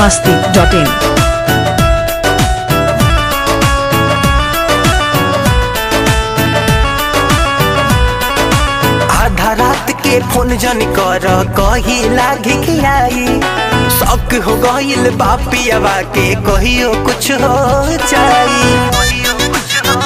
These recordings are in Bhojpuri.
masti.in. आधा रात के फोन जन कर कही लागी के आई शौक हो गईल बापियावा के कहियो कुछ हो जाई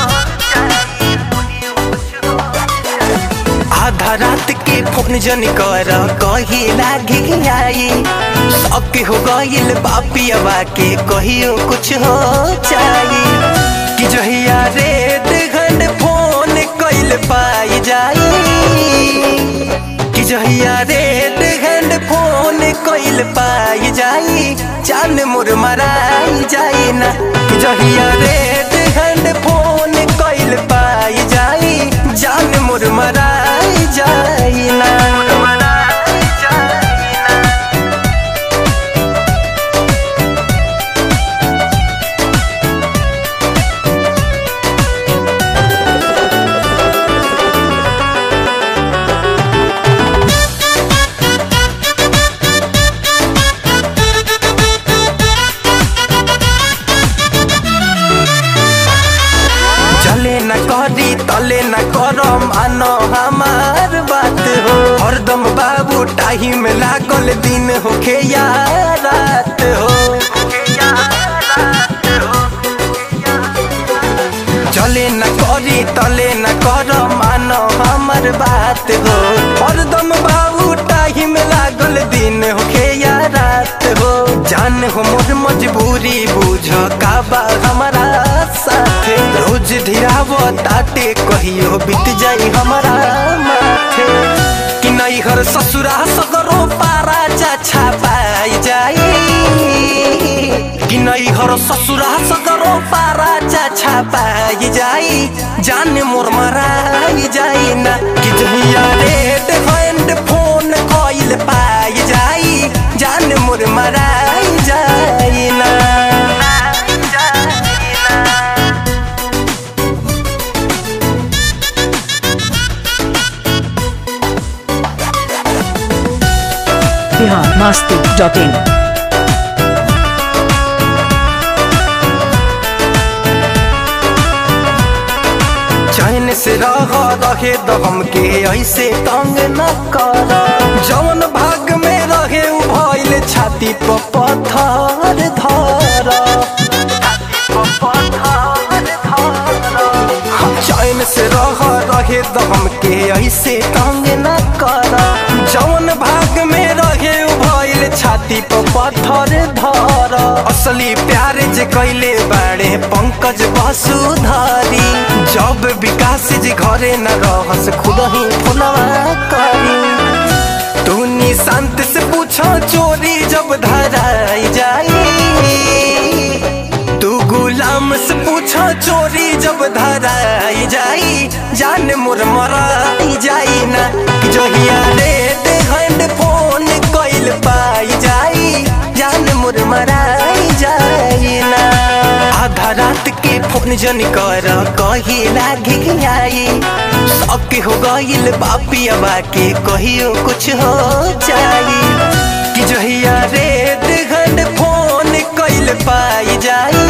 आधा रात के फोन जन कर कही लागी के आई शौक हो गईल बापियावा के कहियो कुछ हो जाई कि जहिया रेड घंट फोन कइल पाई जाई कि जहिया रेड घंट फोन कइल पाई जाई जान मोर मराई जाई ना कि जहिया रेड घंट फोन कइल पाई जाई जान मोर मराई जाई ना मराई जाई ना चले न करी तले न करो मानो हमार बात हो हरदम बाबू टाइम लागल दिन होखे या रात हो चले न करी तले न करो मानो हमार बात हो हरदम बाबू टाइम लागल दिन होखे या रात हो जान हो मोर मजबूरी बुझ का बा हमारा साथे रोज धिराव ताटे कहियो बीत जाई हमारा माथे कि नहीं हर ससुरा सगरो पारा चाछा पाई जाई कि नहीं हर ससुरा सगरो पारा चाछा पाई जाई जान मोर मराई जाई ना कि जहिया रेड हैंड फोन कइल पाई जाई जान मोर मराई जाई ना Bihar masti.in. चैन से रह रहे तो हमके ऐसे तंग न कर जवन भाग में रहे उ भइल छाती पर पत्थर धर हम चैन से रह रहे तो हमके ऐसे तंग न कर जवन भाग में रहे उ भइल छाती पर पत्थर धर असली प्यार जे कैले बाड़े पंकज वसुधारी जब विकास जी घरे न रहस खुद ही फुलवा करी तू निशांत से पूछो चोरी जब धराई जाई तू गुलाम से पूछो चोरी जब धराई जाई जान मोर मराई जाई ना कि जहिया रेड हैंड फोन कइल पाई जाई जान मोर मराई जाई ना आधा रात के फोन जन कर कही लागी के आई शौक हो गईल बापियावा के कहियो कुछ हो जाई कि जहिया रेड घंट फोन कइल पाई जाई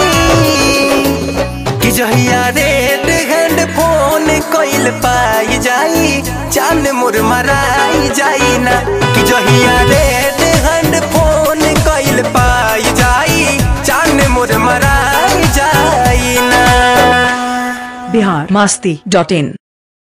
कि जहिया रेड घंट फोन कइल पाई जाई जान मोर मराई जाई ना कि जहिया रेड घंट फोन कइल पाई जाई जान मोर मराई जाई ना Bihar masti.in.